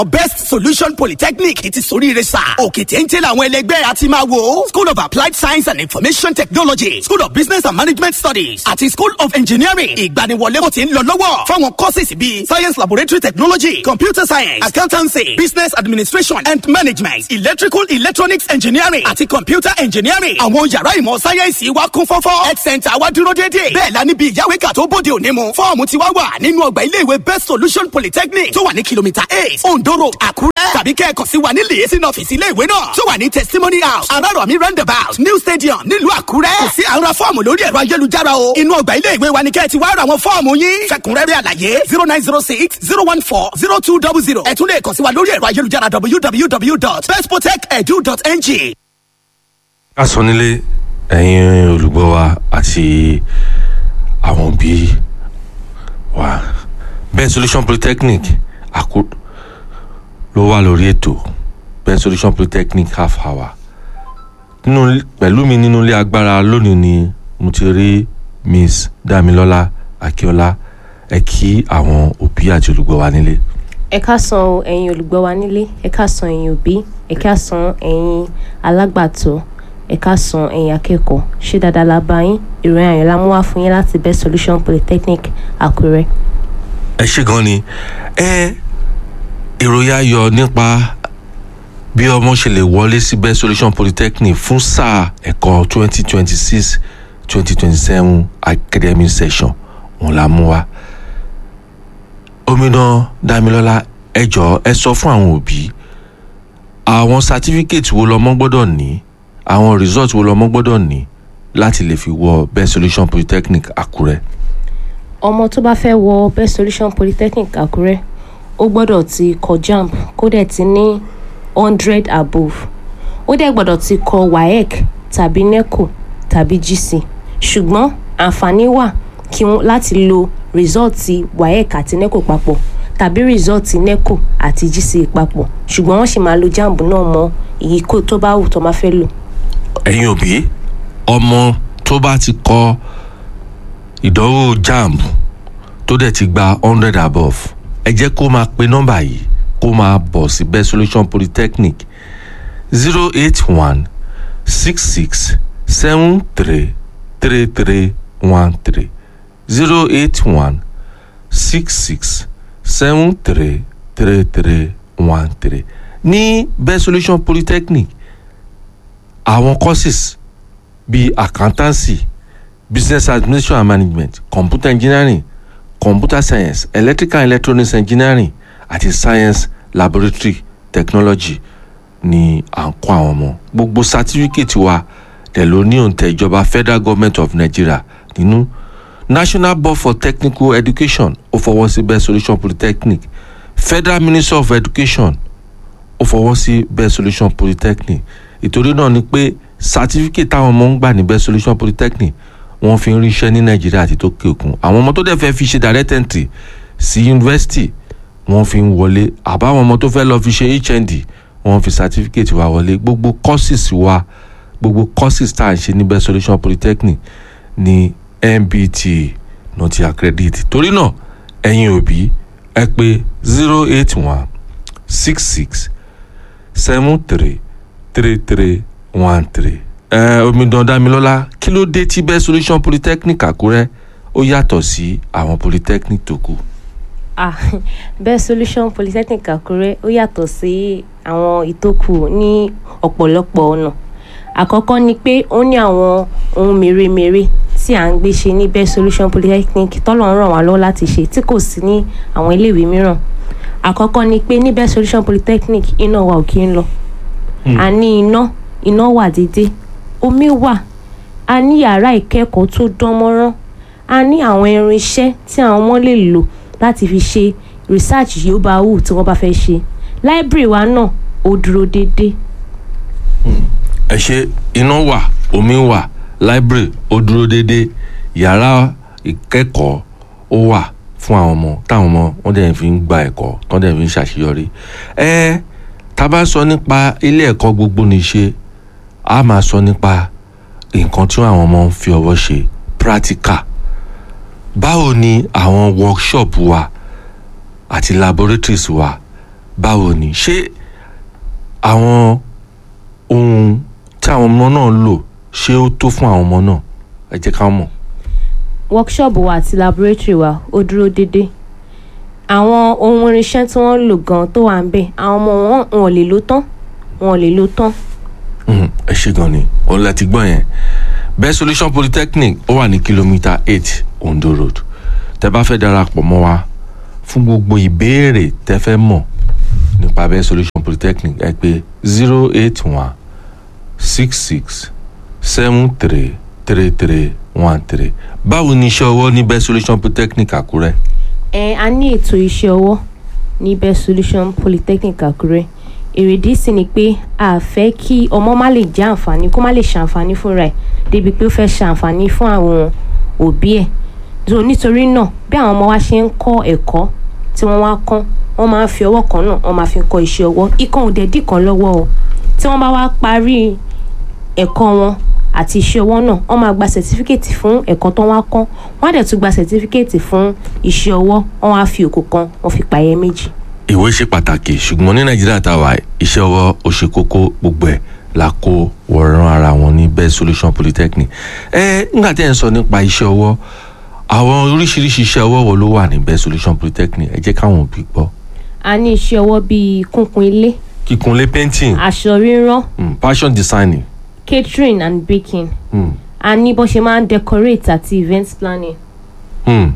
best solution polytechnic ti soríire sà òkè téńté làwọn ẹlẹgbẹ́ àti máa wò school of applied science and information technology school of business and management studies àti school of engineering ìgbaniwọlé kò ti ń lọ lọ́wọ́ fáwọn courses bíi science laboratory technology computer science accountancy business administration and management electrical electronics engineering àti computer engineering àwọn yàrá ìmọ̀ sáyẹ́ǹsì wa kún fọ́fọ́ health center wa dúró déédéé bẹ́ẹ̀ la níbi ìyáwéka tó bóde òní mu fọ́ọ̀mù ti wá wà nínú ọgbà iléèwé best solution polytechnic tó wà ní kìlómítà eight ondo road àkúrẹ́ tàbí kẹ́ẹ̀kan sí wa ní lèyẹsìn ọ́fíìsì iléèwé náà tó wà ní testimony house arárọ̀mí roundabout new stadium nílùú àkúrẹ́ kò sí àwọn fọ́ọ̀mù lórí ẹ̀rọ ayélujára o inú ọgbà iléèwé wa ni kẹ́ẹ̀ ti wá ra àwọn fọ́ọ̀mù yín fẹ̀kúnrẹ́rẹ́ àlàyé zero nine zero six zero one four zero two double zero ẹ tún lè kàn sí wa lórí ẹ̀rọ ayélujára www.bestprotect.edu.ng. ká sọ nílé ẹ̀yin olùgbọ́ wa àti àwọn òbí wa best solution polytechnic àkó ló wà lórí ètò best solution polytechnic half hour nínú pẹ̀lú mi nínú ilé agbára lónìí ni mo ti rí miss damilọ́lá akíọ́lá ẹ kí àwọn òbí àti olùgbọ́ wa nílé. ẹ káàsán o ẹ̀yin olùgbọ́ wa nílé ẹ káàsán ẹ̀yin òbí ẹ káàsán ẹ̀yin alágbàtọ́ ẹ káàsán ẹ̀yin akẹ́kọ̀ọ́ ṣé dáadáa la bá yín ìròyìn ayọ̀ la mú wá fún yín láti best solution polytechnic àkúrẹ́. ẹ ṣe gan ni ẹ ìròyìn ayọ̀ nípa bí ọmọ ṣe lè wọlé sí best solution polytechnic fún sáà ẹ̀kọ́ twenty twenty six twenty twenty seven academic session òun la mú wá omidan damilọla ẹ jọ̀ọ́ ẹ sọ fún àwọn òbí àwọn certificate wo lọmọ gbọ́dọ̀ ní àwọn result wo lọmọ gbọ́dọ̀ ní láti lè fi wọ best solution polytechnic àkúrẹ́. ọmọ tó bá fẹ́ wọ best solution polytechnic àkúrẹ́ ó gbọ́dọ̀ ti kọ jamb kó dẹ̀ ti ní hundred above ó dẹ̀ gbọ́dọ̀ ti kọ waec tàbí neco tàbí gc ṣùgbọ́n àǹfààní wà kí wọ́n láti lo rìsọ́ọ̀tì waec àti neco papọ̀ tàbí rìsọ́ọ̀tì neco àti gc papọ̀ ṣùgbọ́n wọ́n sì máa lo jamb náà mọ èyí kó tó bá wù tó máa fẹ́ lò. ẹ̀yin òbí ọmọ tó bá ti kọ ìdánwò jamb tó dẹ̀ ti gba hundred above ẹ jẹ́ kó máa pe nọ́mbà yìí kó máa bọ̀ sí best solution polytechnic zero eight one six six seven three three three one three zero eight one six six seven three three three one three ní best solution polytechnic àwọn courses bíi accountancy business administration and management computer engineering computer science electrical and electronics engineering àti science laboratory technology ni à ń kọ́ àwọn ọmọ gbogbo certificate wa dẹ̀ ló ní òǹtẹ̀ ìjọba federal government of nigeria nínú national board for technical education ó fọwọ́ sí best solution polytechnic federal ministry of education ó fọwọ́ sí best solution polytechnic ìtorí náà ni pé certificate táwọn ọmọ ń gbà ní best solution polytechnic wọ́n fi ń ríṣẹ́ ní nàìjíríà àti tókè òkun àwọn ọmọ tó dẹ̀ fẹ́ fi ṣe direct entry sí yunifásitì wọ́n fi ń wọlé àbáwọn ọmọ tó fẹ́ lọ fi ṣe hnd wọ́n fi certificate wa wọlé gbogbo courses wa gbogbo courses tá à ń ṣe ní best solution polytechnic ní nbt náà ti accredit torí náà ẹ̀yin òbí ẹ pé zero eight one six six seven three three three one three ẹ omidan damilọla kí ló dé tí best solution polytechnic àkúrẹ́ ó yàtọ̀ sí àwọn polytechnic tó kù. ah best solution polytechnic àkúrẹ́ ó yàtọ̀ sí àwọn ìtókù ní ọ̀pọ̀lọpọ̀ ọ̀nà àkọ́kọ́ ni pé ó ní àwọn ohun mèremère tí à ń gbé ṣe ní best solution polytechnic tọ́lọ̀ ń ràn wá lọ́wọ́ láti ṣe tí kò sí ní àwọn iléèwé mìíràn àkọ́kọ́ ni pé ní best solution polytechnic iná wa ò kí ń lọ a ní iná iná wà déédéé omi wà a ní yàrá ìkẹ́kọ̀ọ́ tó dán mọ́rán a ní àwọn irinṣẹ́ tí àwọn ọmọ lè lò láti fi ṣe research yìí ó bá wù tí wọ́n bá fẹ́ ṣe library wa náà ó dúró déédéé. ẹ ṣe iná wà omi wà library ó dúró déédéé yàrá ìkẹ́kọ̀ọ́ ó wà fún àwọn ọmọ táwọn ọmọ wọn dẹ̀ fi ń gba ẹ̀kọ́ tó dẹ̀ fi ń ṣàṣeyọrí ẹ tá a bá sọ nípa ilé ẹ̀kọ́ gbogbo nìṣe a máa sọ nípa nǹkan tí àwọn ọmọ ń fi ọwọ́ ṣe practical báwo ni àwọn workshop wa àti laboratories wa báwo ni ṣé àwọn ohun tí àwọn ọmọ náà ń lò ṣé ó tó fún àwọn ọmọ náà ẹ jẹ́ ká mọ̀. workshop wa àti laboratory wa ó dúró déédéé àwọn ohun irinṣẹ́ tí wọ́n ń lò gan tó wà ń bẹ̀ àwọn ọmọ wọn wọn ò lè lò tán wọn ò lè lò tán Mhm, ẹ ṣe gan ni òun lẹ ti gbọ́ yẹn best solution polytechnic ó wà ní kìlómítà eight ondo road tẹ bá fẹ́ darapọ̀ mọ́ wa fún gbogbo ìbéèrè tẹ fẹ́ mọ̀ nípa best solution polytechnic ẹ pè zero eight one six six seven three three three one three báwo ni iṣẹ́ ọwọ́ ní best solution polytechnic àkúrẹ́ ẹ a ní ètò iṣẹ́ ọwọ́ ní best solution polytechnic àkúrẹ́ èrèdí sì ni pé a fẹ́ kí ọmọ má lè jẹ àǹfààní kó má lè ṣàǹfààní fúnra ẹ̀ débi pé ó fẹ́ ṣàǹfààní fún àwọn òbí ẹ̀ so nítorí náà bí àwọn ọmọ wa ṣe ń kọ́ ẹ̀kọ́ tí wọ́n wá kọ́ wọ́n máa ń fi ọwọ́ kan náà wọ́n máa fi kọ́ iṣẹ́ ọwọ́ ikán òde dì kan lọ́wọ́ o tí wọ́n bá wá parí ẹ̀kọ́ wọn àti iṣẹ́ ọwọ́ náà wọ́n máa gba sẹ̀tífíkẹ́ẹ̀tì fún ẹ̀kọ́ tó wá kọ́ wọ́n á dẹ̀ tún gba sẹ̀tífíkẹ́ẹ̀tì fún iṣẹ́ ọwọ́ wọ́n á fi òkú kan wọ́n fi pààyẹ méjì. ìwé ṣe pàtàkì ṣùgbọ́n ní nàìjíríà tá a wà iṣẹ́ ọwọ́ ó ṣe kókó gbogbo ẹ̀ la kó wọ̀ràn ara wọn ní best solution polytechnic ẹ nígbà tí ẹ̀ ń sọ nípa iṣẹ́ ọwọ́ àwọn oríṣiríṣi iṣẹ́ ọwọ́ wo ló wà ní best solution polytechnic ẹ jẹ́ káwọn òbí gbọ́ a ní iṣẹ́ ọwọ́ bíi kúnkun ilé kíkunlé painting aṣọ rírán mm, fashion designing catering and baking mm, a ní bó ṣe máa ń decorate àti event planning mm,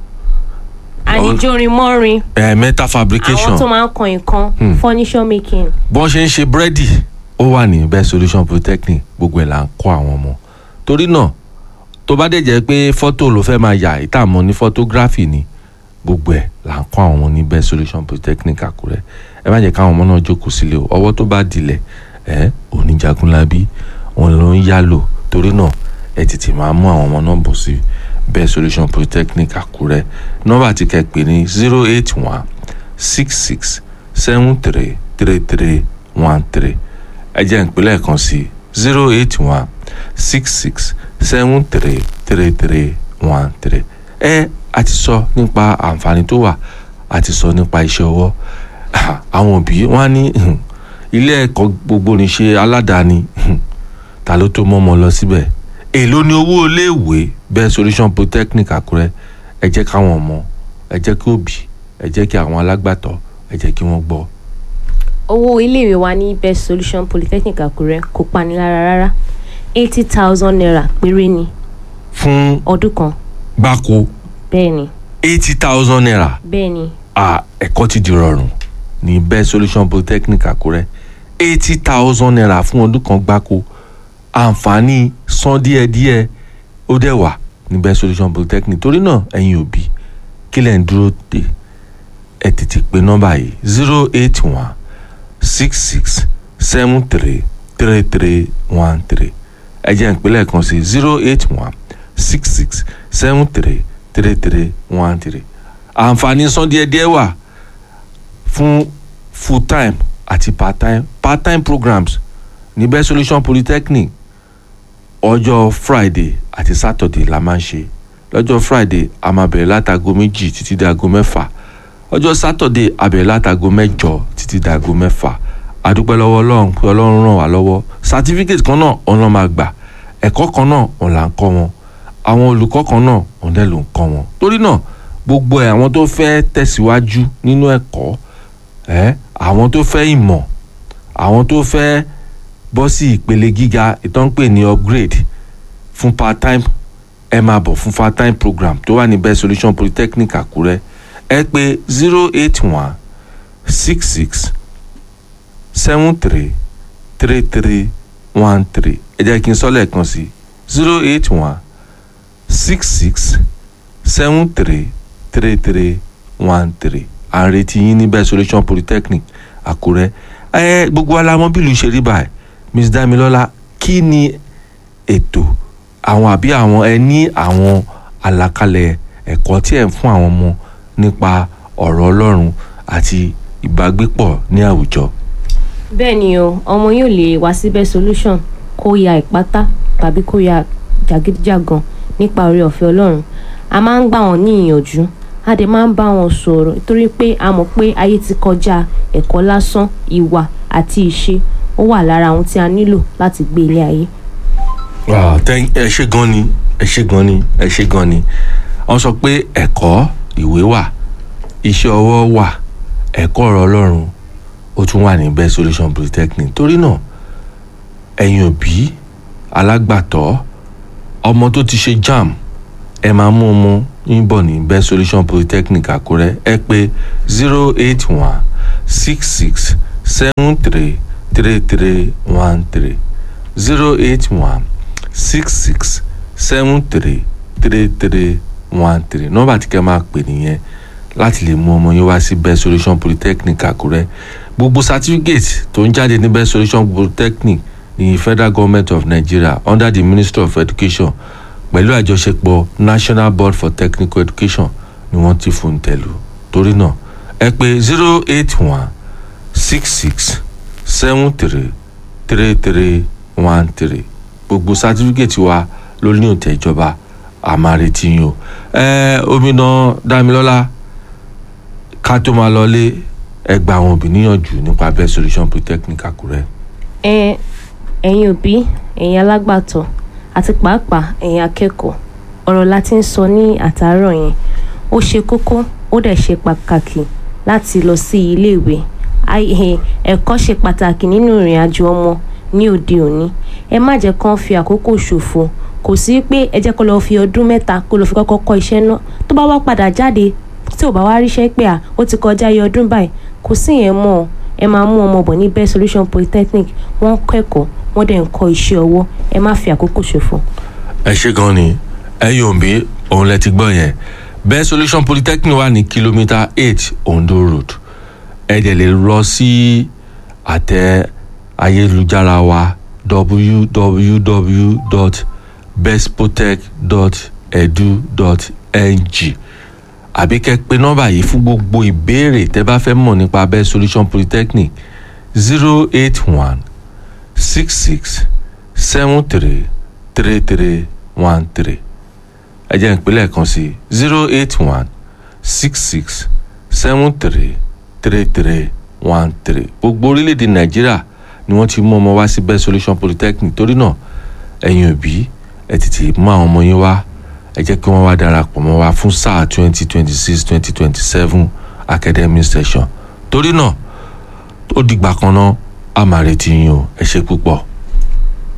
a ní Àwọn- jórin mọ́rin eh, metal fabrication àwọn tó máa ń kan nǹkan Hmm. furniture making bọ́n ṣe ń ṣe búrẹ́dì ó wà ní best solution polytechnic gbogbo ẹ̀ là ń kọ́ àwọn ọmọ torí náà tó bá dẹ̀ jẹ́ pé fọ́tò ló fẹ́ máa yà ìtààmú ní photography ni gbogbo ẹ̀ là ń kọ́ àwọn ọmọ ní best solution polytechnic àkúrẹ́ ẹ má jẹ́ káwọn ọmọ náà jókòó sílé o ọwọ́ tó bá dilẹ̀ ẹ oníjagunlábí òun ló ń yálò torí náà ẹ tètè máa mú àwọn ọmọ náà bọ̀ sí best solution polytechnic àkúrẹ́ nọ́mbà tí kẹ́ pè ní zero eight one six six seven three three three one three ẹ jẹ́ ìpínlẹ̀ kan sí zero eight one six six seven three three three one three ẹ a ti sọ nípa àǹfààní tó wà a ti sọ nípa iṣẹ́ ọwọ́ Ah, àwọn òbí wọn á ní hmm, ilé ẹ̀kọ́ gbogbo níṣe aládàáni hmm, ta ló tó mọ́mọ́ lọ síbẹ̀ èló ni owó iléèwé bẹ́ẹ̀ solution polytechnic àkúrẹ́ ẹ jẹ́ káwọn ọmọ ẹ jẹ́ kí òbí ẹ jẹ́ kí àwọn alágbàtọ́ ẹ jẹ́ kí wọ́n gbọ́ owó iléèwé wa ní best solution polytechnic àkúrẹ́ kò pani lára rárá eighty thousand naira péré ni fún ọdún kan gbáko bẹ́ẹ̀ ni eighty thousand naira bẹ́ẹ̀ ni ah ẹ̀kọ́ ti di rọrùn ní best solution polytechnic àkúrẹ́ eighty thousand naira fún ọdún kan gbáko àǹfààní san díẹ̀díẹ̀ ó dẹ̀ wà ní best solution polytechnic torí náà ẹ̀yin òbí kí lẹ̀ ń dúró dè ẹ tètè pé nọ́mbà yìí zero eight one six six seven three three three one three ẹ jẹ́ ìpínlẹ̀ kan sí zero eight one six six seven three three three one three àǹfààní san díẹ̀díẹ̀ wà fún full time àti part time part time programs ní best solution polytechnic ọjọ́ friday àti saturday la máa ń ṣe lọ́jọ́ friday a máa bẹ̀rẹ̀ látago méjì títí dago mẹ́fà ọjọ́ saturday a bẹ̀rẹ̀ látago mẹ́jọ títí dago mẹ́fà àdúpẹ́ lọ́wọ́ ọlọ́run pé ọlọ́run ràn wá lọ́wọ́ certificate kan náà òun ló máa gbà ẹ̀kọ́ kan náà òun là ń kọ́ wọn àwọn olùkọ́ kan náà òun dẹ̀ ló ń kọ́ wọn torí náà gbogbo ẹ̀ àwọn tó fẹ́ tẹ̀síwájú nínú ẹ̀kọ́ ẹ̀ àwọn tó fẹ́ ìmọ̀ àwọn tó fẹ́ bọ́ sí ìpele gíga ìtọ́npè ní upgrade fún part time ẹ máa bọ̀ fún part time program tó wà ní best solution polytechnic àkúrẹ́ ẹ pè zero eight one six six seven three three three one three ẹ jẹ́ kí n sọ lẹ́ẹ̀kan sí zero eight one six six seven three three three one three à ń retí yín ní best solution polytechnic àkúrẹ́ ẹ gbogbo alamọ bílù ṣe rí báyìí miss damilola kí ni ètò àwọn àbí àwọn ẹ ní àwọn àlàkalẹ̀ ẹ̀kọ́ tí ẹ̀ ń fún àwọn ọmọ nípa ọ̀rọ̀ ọlọ́run àti ìbágbépọ̀ ní àwùjọ. bẹ́ẹ̀ ni o ọmọ yóò lè wá sí best solution kó ya ìpátá tàbí kó ya jàgídíjàgan nípa oore ọ̀fẹ́ ọlọ́run a máa ń gbà wọ́n ní ìyànjú a dẹ̀ máa ń bá wọn sọ̀rọ̀ nítorí pé a mọ̀ pé ayé ti kọjá ẹ̀kọ́ lásán ìwà àti ìṣe ó wà lára ohun tí a nílò láti gbé ilé ayé. Wow, thank- ẹ ṣe gan ni ẹ ṣe gan ni ẹ ṣe gan ni wọ́n sọ pé ẹ̀kọ́ ìwé wà iṣẹ́ ọwọ́ wà ẹ̀kọ́ ọ̀rọ̀ ọlọ́run ó tún wà ní best solution polytechnic torí náà ẹ̀yin òbí alágbàtọ́ ọmọ tó ti ṣe jam ẹ máa mú ọmọ yín bọ̀ ní best solution polytechnic àkúrẹ́ ẹ pé zero eight one six six seven three three three one three zero eight one six six seven three three three one three nọ́mbà tí kẹ́ máa pè nìyẹn láti lè mú ọmọ yín wá sí best solution polytechnic àkúrẹ́ gbogbo certificate tó ń jáde ní best solution polytechnic ní federal government of nigeria under the ministry of education pẹ̀lú àjọṣepọ̀ national board for technical education ni wọ́n ti fún tẹ̀lú torí náà ẹ pé zero eight one six six seven three three three one three gbogbo sátífíkẹ̀tì wa ló ní òǹtẹ̀ ìjọba àmàrètí yín o ẹ omidan damilọ́lá ká tó máa lọlé ẹ gba àwọn òbí níyànjú nípa best solution polytechnic àkúrẹ́. ẹ ẹ̀yin òbí ẹ̀yin alágbàtọ́ àti pàápàá ẹ̀yin akẹ́kọ̀ọ́ ọ̀rọ̀ la ti ń sọ ní àtàárọ̀ yẹn ó ṣe kókó ó dẹ̀ ṣe pàtàkì láti lọ sí iléèwé Ai- eh, ẹ̀kọ́ ṣe pàtàkì nínú ìrìn àjò ọmọ ní òde òní ẹ má jẹ́ kán fi àkókò ṣòfò kò sí pé ẹ jẹ́ kó lọ fi ọdún mẹ́ta kó lọ fi kọ́kọ́ kọ́ iṣẹ́ náà tó bá wá padà jáde tí ò bá wá ríṣẹ́ pé à ó ti kọjá iye ọdún báyìí kò sí yẹn mọ́ ọ ẹ máa mú ọmọ bọ̀ ní best solution polytechnic wọ́n ń kẹ́kọ̀ọ́ wọ́n dẹ̀ ń kọ́ iṣẹ́ ọwọ́ ẹ má fi àkókò ṣòfò. ẹ ṣe gan ni ẹ̀yin òbí òun lẹ ti gbọ́ yẹn best solution polytechnic wà ní kìlómítà eight ondo road ẹ dẹ̀ lè lọ sí àtẹ ayélujára wa www.bestpotech.edu.ng àbí kẹ́ pè nọ́mbà yìí fún gbogbo ìbéèrè tẹ́ bá fẹ́ mọ̀ nípa best solution polytechnic zero eight one six six seven three three three one three ẹ jẹ́ ìpínlẹ̀ kan sí zero eight one six six seven three three three one three gbogbo orílẹ̀-èdè nàìjíríà ni wọ́n ti mú ọmọ wá sí best solution polytechnic torí náà ẹ̀yin òbí ẹ tètè mú àwọn ọmọ yín wá ẹ jẹ́ kí wọ́n wá darapọ̀ mọ́ wa fún sáà twenty twenty six twenty twenty seven academic session torí náà ó dìgbà kan náà a máa retí yín o ẹ ṣe púpọ̀.